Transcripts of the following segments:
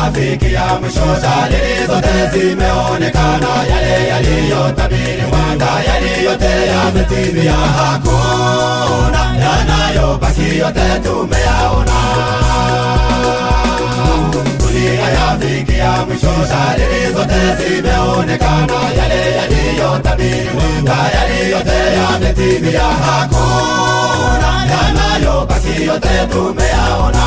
yafikia mwisho, dalili zote zimeonekana, yale yaliyotabiriwa tayari yote yametimia, hakuna yanayobaki, yote tumeyaona. Dunia yafikia mwisho, dalili zote zimeonekana, yale yaliyotabiriwa tayari yote yametimia, hakuna yanayobaki, yote tumeyaona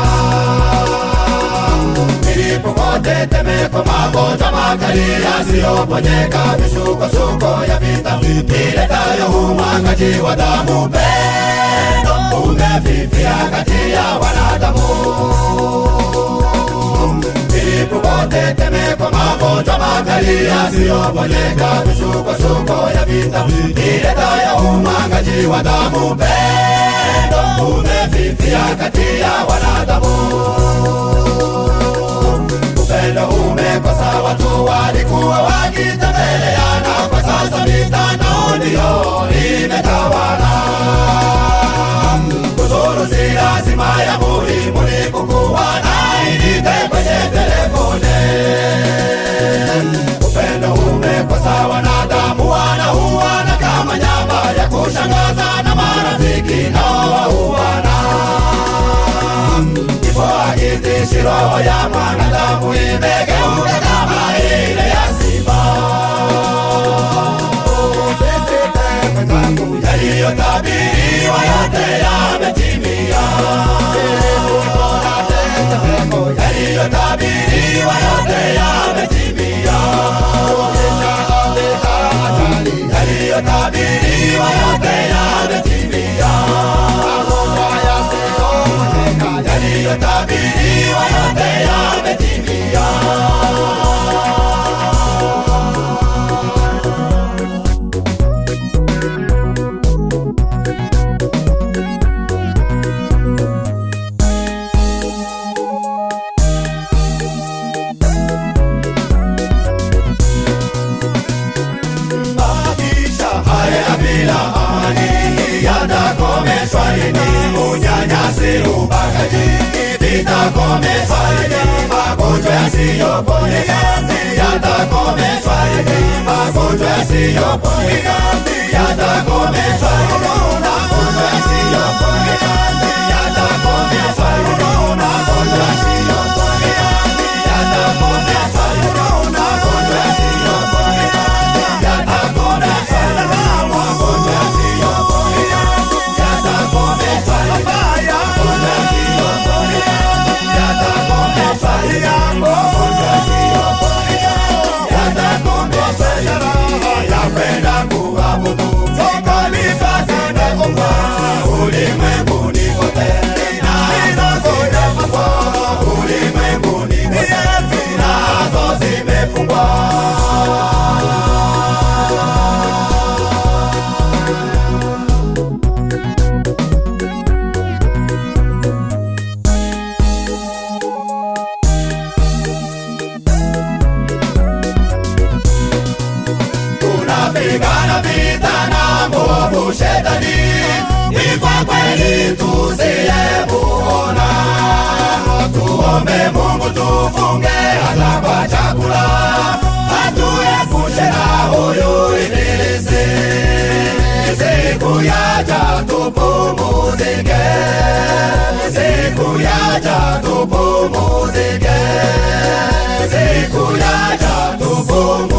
milipuko, tetemeko, magonjwa makali yasiyoponyeka, misukosuko ya vita iletayo umwagaji wa damu, pendo umefifia kati ya wanadamu. Milipuko, tetemeko, magonjwa makali yasiyoponyeka, misukosuko ya vita iletayo umwagaji wa damu, pendo umefifia kati ya wanadamu upendo umekosa, watu walikuwa wakitembeleana, kwa sasa mitandao ndiyo imetawala. Kuzuru si lazima, ya muhimu ni kukuwa na inite kwenye telefone. Upendo umekosa, wanadamu wanauana kama nyama ya kushangaza, na marafiki nao wauana kifo hakitishi, roho ya mwanadamu imegeuka kama ile ya simba. Usisite mwenzangu, yaliyotabiriwa yote yametimia. Yaliyotabiriwa yote yametimia. Yaliyotabiriwa yote yametimia. Yaliyotabiriwa yote yametimia. Maisha haya bila amani yatakomeshwa lini? Unyanyasi, ubakaji vitakomeshwa lini? Magonjwa yasiyoponyeka yatakomeshwa lini? Magonjwa yasiyoponyeka yatakomeshwa lini? Magonjwa yasiyoponyeka yatakomeshwa lini? Magonjwa yasiyoponyeka yatakomeshwa lini? Magonjwa yasiyoponyeka yatakomeshwa lini? Magonjwa yasiyoponyeka yatakomeshwa lini? Magonjwa yasiyoponyeka yatakomeshwa lini? Magonjwa yasiyoponyeka yatakomeshwa lini? Yapenda kuabudu kanisa zimefungwa ulimwenguni kote, nazo zimefungwa ulimwenguni kote, nazo zimefungwa. tunapigana vita na mwovu shetani, ni kwa kweli tusiyemuona. Tuombe Mungu tufunge hata kwa chakula, atuepushe na huyu ibilisi. Siku yaja tupumuzike, siku yaja tupumuzike, siku yaja tupumuzike.